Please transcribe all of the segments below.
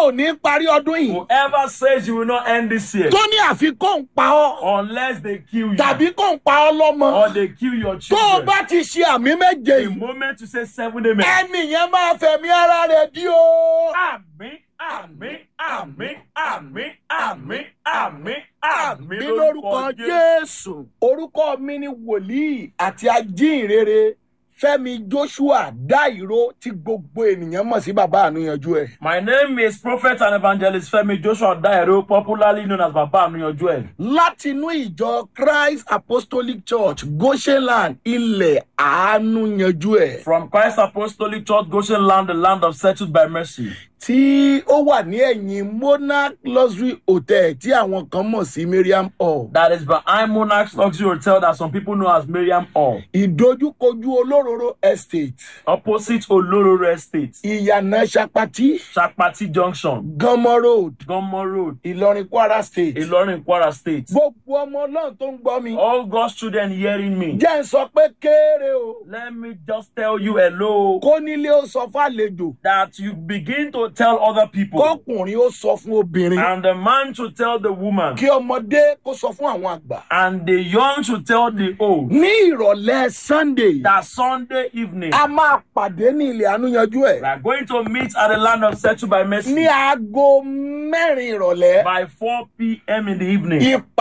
ò ní parí ọdún yìí Whoever says you will not end this year tó ní àfikún pa ọ́ unless they kill you tàbí kò ń pa ọ́ lọ́mọ or they kill your tó o children. bá ti ṣe àmì méje The yìí moment you say seven amen. ẹnì yẹn máa fẹ̀mí ara rẹ̀ dí o. Àmín, àmín, àmín, àmín, àmín, àmín, àmín mi lórúkọ jésù. orúkọ mi ni wòlíì àti ajínrere fẹmi joshua dairo tí gbogbo ènìyàn mọ̀ sí bàbá ànúyanjú ẹ̀. My name is Prophet and Evangelist Femi Joshua Dairo, popularly known as Baba Anuyanju ẹ̀. láti inú ìjọ christ apostolic church goshenland ilẹ̀ àánú yanjú ẹ̀ From Christ Apostolic Church, Goshen Land, the land of settled by mercy. tí ó wà ní ẹ̀yìn monarch luxury hotel tí àwọn kan mọ̀ sí mariam hall. That is behind Monarch's Luxury Hotel that some people know as Miriam Hall. ìdojúkojú olóróró estate Opposite Olororo Estate, ìyànà sapati Chapati Junction, gánmọ road Gomo Road, ìlọrin kwara state. Ilorin, Kwara State. gbogbo ọmọ náà tó ń gbọ́ mi. All God's children hearing me. jẹ́ ń sọ pé kéré o. Let me just tell you hello. kó nílé ó sọ fàlejò. That you begin to tell other people. kọkùnrin ó sọ fún obìnrin. And the man to tell the woman. kí ọmọdé kó sọ fún àwọn àgbà. And the young to tell the old. ní ìrọ̀lẹ́ sunday. That Sunday evening. a máa pàdé ní ilẹ̀ ànúyanjú ẹ̀. We are going to meet at the land of settled by mercy ní aago mẹ́rin ìrọ̀lẹ́. by 4 p.m. in the evening.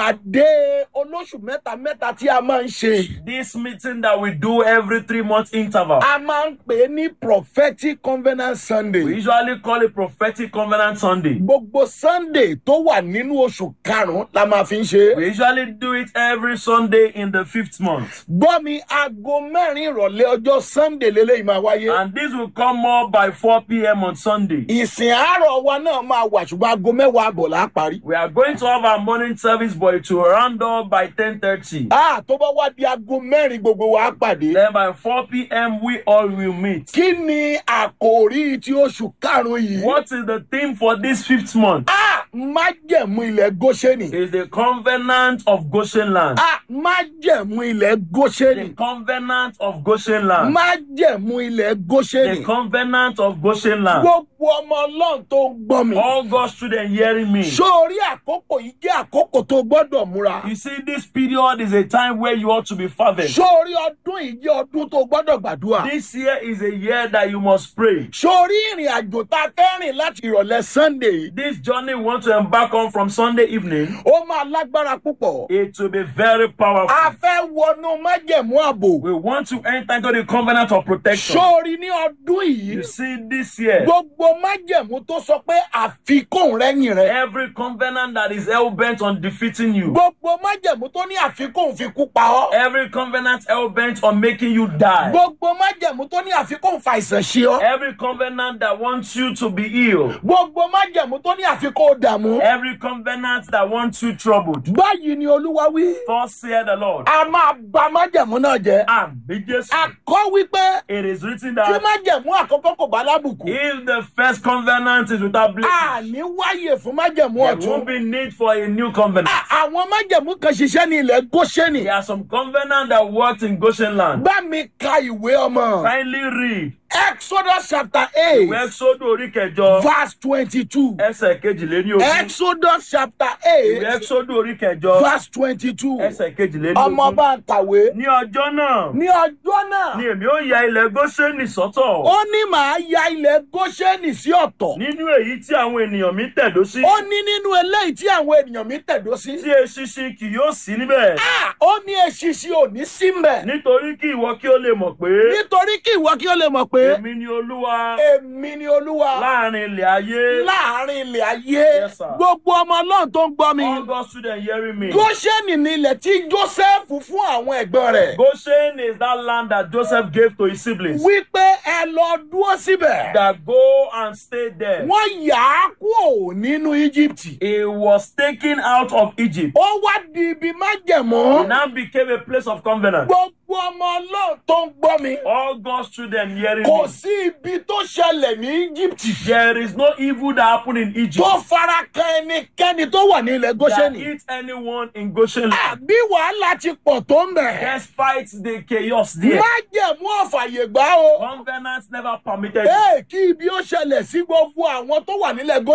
ìpàdé olóṣù mẹ́ta mẹ́ta tí a máa ń ṣe. This meeting that we do every three month interval. a máa ń pè é ní prophetic covenant sunday. We usually call it prophetic covenant Sunday. gbogbo sunday tó wà nínú oṣù karùn-ún la máa fi ń ṣe. We usually do it every Sunday in the fifth month. gbọ́ mi aago mẹ́rin ìrọ̀lẹ́ ọjọ́ sunday lélẹ́yìí máa wáyé. And this will come up by 4 p.m. on Sunday. ìsìn àárọ̀ wa náà máa wà ṣùgbọ́n aago mẹ́wàá àbọ̀ là á parí. We are going to have our morning service, but it will round up by 10.30. a tó bá wá di aago mẹ́rin gbogbo wa á pàdé. Then by 4 p.m., we all will meet. kí ni àkòrí ti oṣù karùn-ún yìí. What is the theme for this fifth month? a májẹ̀mú ilẹ̀ góṣẹ́nì. Is the covenant of Goshen land. a májẹ̀mú ilẹ̀ góṣẹ́nì. The covenant of Goshen land. májẹ̀mú ilẹ̀ The góṣẹ́nì. covenant of Goshen land. gbogbo ọmọ ọlọ́run tó ń gbọ́ mi. All God's children hearing me. sórí àkókò yìí jẹ́ àkókò tó gbọ́dọ̀ múra. You see, this period is a time where you ought to be fervent. sórí ọdún yìí jẹ́ ọdún tó gbọ́dọ̀ gbàdúrà. This year is a year that you must pray. sórí ìrìn àjò tá a fẹ́ rìn láti ìrọ̀lẹ́ sunday yìí. This journey we want to embark on from Sunday evening, ó máa lágbára púpọ̀. it will be very a powerful. fẹ́ wọnú májẹ̀mú ààbò. We want to enter into the covenant of protection. sórí ní ọdún yìí. You see, this year, gbogbo májẹ̀mú tó sọ pé àfikún rẹ́yìn rẹ̀. every covenant that is hell bent on defeating you, gbogbo májẹ̀mú tó ní àfikún fi kú pa ọ́. every covenant hell bent on making you die, gbogbo májẹ̀mú tó ní àfikún fa àìsàn ṣe ọ́. every covenant that wants you to be ill, gbogbo májẹ̀mú tó ní àfikún dààmú. every covenant that wants you troubled. báyìí ni olúwa wí. Thus saith the Lord. a máa ba májẹ̀mú náà jẹ́. Àmì Jésù. a kọ́ wípé It is written tí that májẹ̀mú àkọ́kọ́ kò bá lábùkù. if the first covenant is without blemish, a ní wáyè fún májẹ̀mú there ọ̀tún. won't be need for a new covenant. A- àwọn májẹ̀mú kan ṣiṣẹ́ ní ilẹ̀ góṣẹ́nì. There are some covenant that worked in Goshen land. bá mi ka ìwé ọmọ. Kindly read exodus chapter eight ìwé Ẹ́xódù orí kẹjọ verse twenty-two. ẹsẹ̀ kejìléní ogún. exodus chapter Ìwé eight Ẹ́xódù orí kẹjọ verse twenty-two. ẹsẹ̀ kejìléní ọmọ ogún. bá ń kàwé. Ní ọjọ́ náà ní ọjọ́ náà ni èmi ó ya ilẹ̀ Góṣẹ́nì sọ́tọ̀ ó ní màá ya ilẹ̀ góṣẹ́nì sí ọ̀tọ̀. nínú èyí tí àwọn ènìyàn mi tẹ̀dó sí ó ní nínú eléyìí tí àwọn ènìyàn mi tẹ̀dó sí. tí eṣinṣin kì yóò sí níbẹ̀. Ah, ó ní eṣinṣin ò ní sí mbẹ̀. nítorí kí ìwọ kí ó lè mọ̀ pé nítorí kí ìwọ kí ó lè mọ̀ pé èmi ni olúwa èmi ni olúwa láàrin ilẹ̀ ayé. láàrin ilẹ̀ ayé Yes, sir. gbogbo ọmọ ọlọ́run tó ń gbọ́ mi. all God's students hearing me. góṣẹ́nì ni ilẹ̀ tí joseph fún àwọn ẹ̀gbọ́n rẹ̀. Goshen is that land that Joseph gave to his siblings. wípé ẹ lọ dúró síbẹ̀. That go and stay there. wọ́n yà á kúrò nínú íjíbítì. He was taken out of Egypt. ó wá di ibi It májẹ̀mú. now became a place of covenant. gbogbo ọmọ ọlọ́run tó ń gbọ́ mi. All God's children hearing kò me. sí ibi tó ṣẹlẹ̀ ní íjíbítì. There is no evil that happened in Egypt tó fara kan ẹnikẹ́ni tó wà ní ilẹ̀ that góṣẹ́nì. hit anyone in Goshen land. àbí wàhálà ti pọ̀ tó ń bẹ̀. Despite the chaos there, májẹ̀mú ọ̀fàyè gbà o. covenants never permitted it. Ee, kí ibi ó ṣẹlẹ̀ sí gbogbo àwọn tó wà nílẹ̀ góṣẹ́nì.